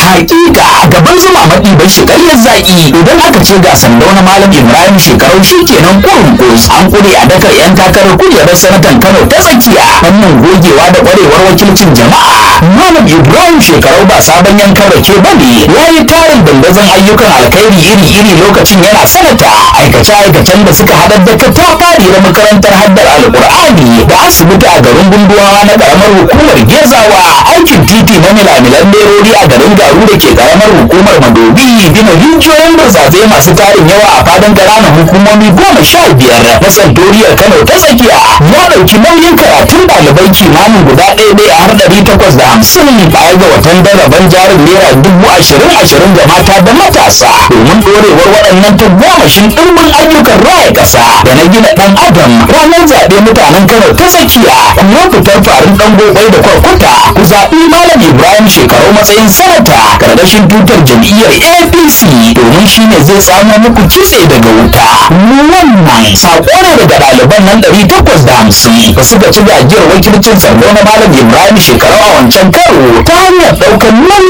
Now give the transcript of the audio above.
hakika gaban zuma maɗi bai shi ƙaryar zaƙi idan aka ce ga sandau na malam ibrahim shekarau shi kenan kurin kus an kure a dakar yan takarar kujerar sanatan kano ta tsakiya fannin gogewa da ƙwarewar wakilcin jama'a malam ibrahim shekarau ba sabon yankan rake ba ne ya yi tarin dandazon ayyukan alkhairi iri-iri lokacin yana sanata aikace-aikacen da suka haɗar da katafari da makarantar haddar alƙur'ani da asibiti a garin gunduwa na ƙaramar hukumar gezawa aikin titi na milamilan lerori a garin garu da ke ƙaramar hukumar madobi gina rijiyoyin burtsatse masu tarin yawa a fadin ƙananan hukumomi goma sha biyar na santoriyar kano ta tsakiya ya ɗauki nauyin karatun ɗalibai kimanin guda ɗaya ɗaya har ɗari takwas da hamsin baya ga watan daraban jarin naira dubu ashirin ashirin ga mata da matasa domin ɗorewar waɗannan tagomashin ɗimbin ayyukan raya ƙasa da na gina ɗan adam ranar zaɓe mutanen kano ta tsakiya kuma fitar farin ɗan gobai da kwarkwata ku zaɓi malam ibrahim shekaru matsayin sanata ƙarƙashin tutar jam'iyyar apc domin shi ne zai samo muku kitse daga wuta wannan saƙo ne daga ɗaliban nan ɗari takwas da hamsin da suka ci gajiyar wakilcin tsaro na malam ibrahim shekaru a wancan karo ta hanyar ɗaukar nauyin